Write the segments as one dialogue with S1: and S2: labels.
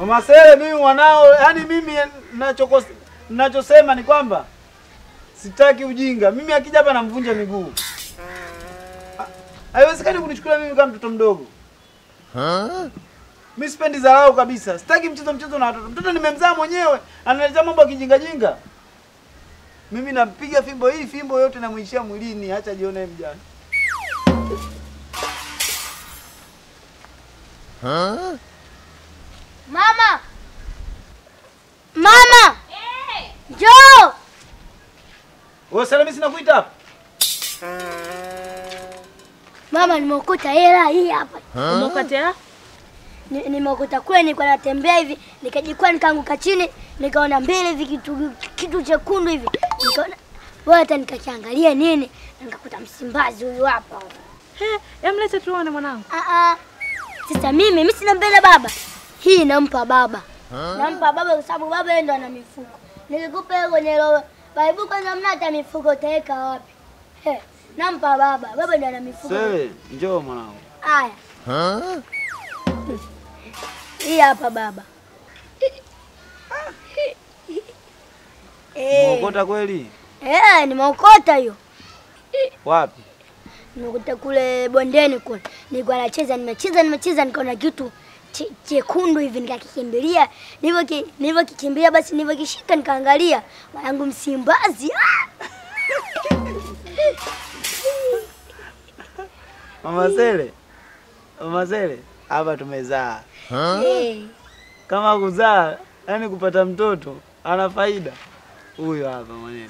S1: Mama Sele, mimi mwanao, yani mimi nachokos nachosema ni kwamba sitaki ujinga. Mimi akija hapa namvunja miguu. Ha- Haiwezekani kunichukulia mimi kama mtoto mdogo. Mimi sipendi dharau kabisa. Sitaki mchezo mchezo na watoto. Mtoto nimemzaa mwenyewe, analetea mambo ya kijinga jinga. Mimi nampiga fimbo hii, fimbo yote namuishia mwilini, acha jione mjane.
S2: Mama! Mama! Njoo!
S1: Wewe Sele, mimi sina kuita hapa.
S2: Mama, nimeokota hela hii hapa.
S3: Umekatela?
S2: Ni- Nimeokota kule, nilikuwa natembea hivi, nikajikwaa nikaanguka chini, nikaona mbele hivi kitu kitu chekundu hivi. Nikaona wewe hata nikakiangalia nini, na nikakuta Msimbazi huyu hapa.
S3: He, emlete tuone mwanangu.
S2: Ah ah. Sasa mimi mimi sina mbele baba. Hii nampa baba. Nampa baba kwa sababu baba yeye ndo ana mifuko. Nikikupa wewe kwenye roho, baibu kwanza mna hata mifuko utaweka wapi? He, nampa baba. Baba ndo ana mifuko.
S1: Sele, njoo mwanangu.
S2: Haya. Hii hapa baba. Eh,
S1: Umeokota kweli?
S2: eh, nimeokota hiyo.
S1: Wapi?
S2: Nimekuta kule bondeni kule. Nilikuwa nacheza, nimecheza, nimecheza nikaona kitu che- chekundu hivi nikakikimbilia. Nilivyo nilivyokikimbilia basi nilivyokishika nikaangalia mwanangu Msimbazi. Ah!
S1: Mama Sele. Mama Sele, hapa tumezaa.
S2: Eh,
S1: Kama kuzaa, yani kupata mtoto ana faida. Huyo hapa mwenyewe.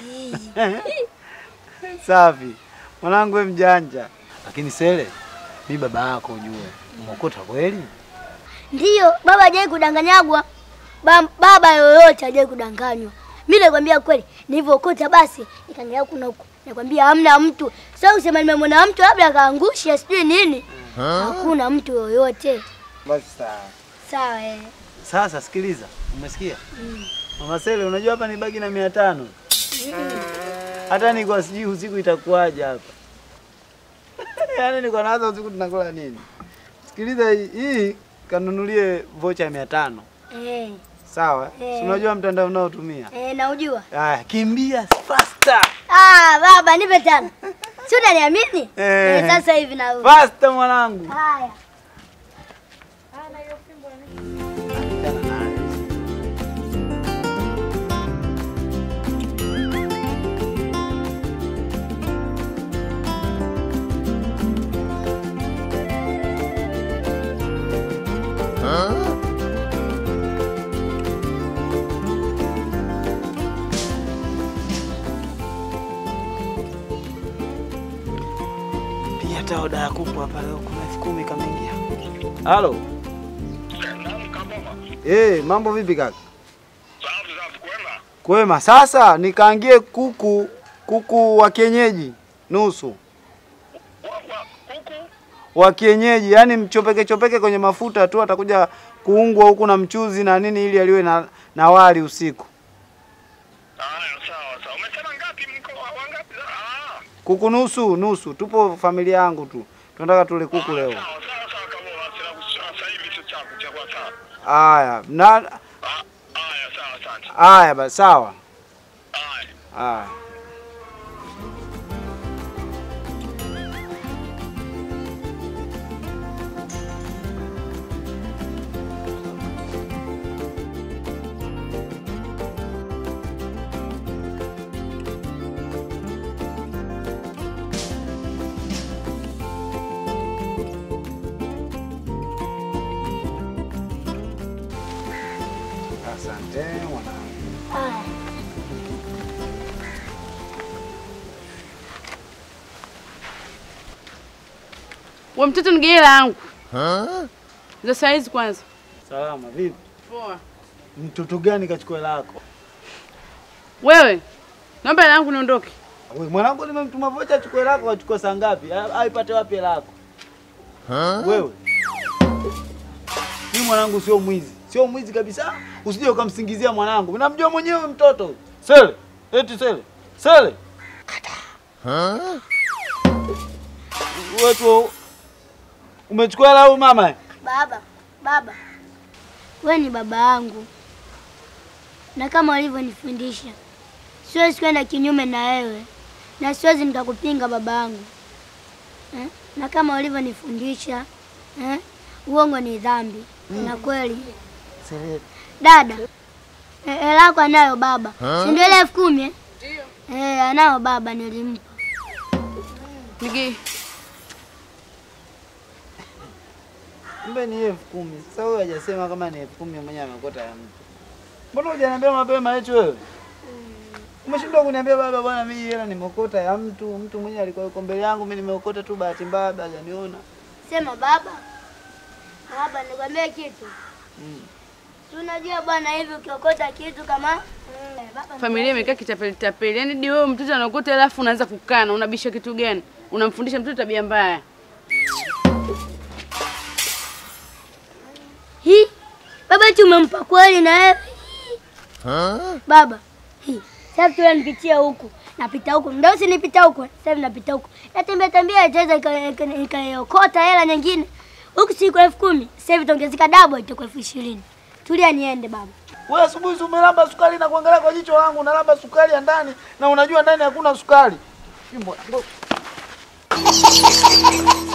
S1: Safi. Mwanangu wewe mjanja. Lakini Sele, mi baba yako ujue. Umeokota kweli?
S2: Ndiyo, baba hajawahi kudanganyagwa. Ba, baba yoyote hajawahi kudanganywa. Mimi nakwambia kweli, nilivyookota basi nikaangalia kuna huko. Nakwambia hamna mtu. Sasa usema nimemwona mtu labda akaangusha sijui nini. Hakuna mtu yoyote.
S1: Basi sawa.
S2: Sawa eh.
S1: Sasa sikiliza, umesikia? Mama Sele, unajua hapa ni bagi na mia tano. Hata nilikuwa sijui usiku itakuwaje hapa. Yaani nilikuwa nawaza usiku tunakula nini. Sikiliza hii, hii kanunulie vocha ya mia tano.
S2: Eh,
S1: Sawa?
S2: Eh.
S1: Si unajua mtandao unaotumia?
S2: eh naujua.
S1: Haya, kimbia faster.
S2: Ah, baba nipe tano. Si unaniamini?
S1: Eh.
S2: Eh, sasa hivi na
S1: Faster mwanangu.
S2: Haya.
S1: Pia hata oda ya kuku hapa leo kuna elfu kumi kameingia. Halo. Eh, mambo vipi kaka?
S4: Safi safi, kwema.
S1: Kwema. Sasa nikaangie kuku kuku wa kienyeji nusu
S4: Wa, wa, kuku
S1: wa kienyeji, yani mchopeke chopeke kwenye mafuta tu, atakuja kuungwa huku na mchuzi na nini, ili aliwe na, na wali usiku.
S4: haya, sawa sawa. Umesema ngapi? Mko wa- wangapi? Ah,
S1: Kuku nusu nusu, tupo familia yangu tu, tunataka tule kuku leo.
S4: sawa sawa sawa, kama wasira sasa hivi sio chako cha kwa sawa.
S1: Haya na
S4: Ah, haya, sawa, asante.
S1: haya basi, sawa.
S4: Haya.
S1: Haya. Asante mwanangu.
S2: Haya.
S3: We mtoto nige hela yangu. Za saizi kwanza.
S1: Salama vipi?
S3: Poa.
S1: Mtoto gani kachukua hela yako?
S3: Wewe, naomba hela yangu niondoke.
S1: Wewe mwanangu nimemtuma vocha achukue hela yako, achukue saa ngapi? A- Aipate wapi hela yako? Wewe. Mimi mwanangu sio mwizi. Sio mwizi kabisa. Usije ukamsingizia mwanangu. Mimi namjua mwenyewe mtoto. Sele. Eti Sele. Sele. Wewe tu umechukua hela au mama?
S2: Baba, baba. wewe ni baba yangu, na kama ulivyonifundisha siwezi kwenda kinyume na wewe, na siwezi nikakupinga baba yangu eh? na kama ulivyonifundisha eh? uongo ni dhambi na kweli
S1: Sele,
S2: Dada, e- hela yako anayo baba, si ndio ile elfu kumi eh? Eh, anayo baba, nilimpa.
S3: Nige
S1: kumbe ni elfu kumi. Sasa huyo hajasema kama ni elfu kumi mwenye amekota ya mtu. Mbona hujaniambia mapema eti wewe? Umeshindwa kuniambia baba, bwana mimi hela nimeokota ya mtu, mtu mwenye alikuwa yuko mbele yangu, mimi nimeokota tu bahati mbaya baba hajaniona.
S2: Sema baba. Baba, nikwambie kitu.
S1: Mm.
S2: Si unajua bwana, hivi ukiokota kitu kama mm, baba,
S3: familia imekaa kitapeli tapeli. Yaani di wewe mtoto anakuta alafu unaanza kukana, unabisha kitu gani? Unamfundisha mtoto tabia mbaya.
S2: Hi, baba eti umempa kweli na wewe? Baba, hi, sasa tu nipitia huku, napita huku, ndio usinipita huku, sasa hivi napita huku, natembea tembea, itaweza ika- ika- ikaiokota hela nyingine huku, siku elfu kumi sasa hivi itaongezeka double, itakuwa elfu ishirini. Tulia niende baba.
S1: Wewe asubuhi si umelamba sukari na kuangalia kwa jicho langu, unalamba sukari ya ndani na unajua ndani hakuna sukari. Mbona- mbona-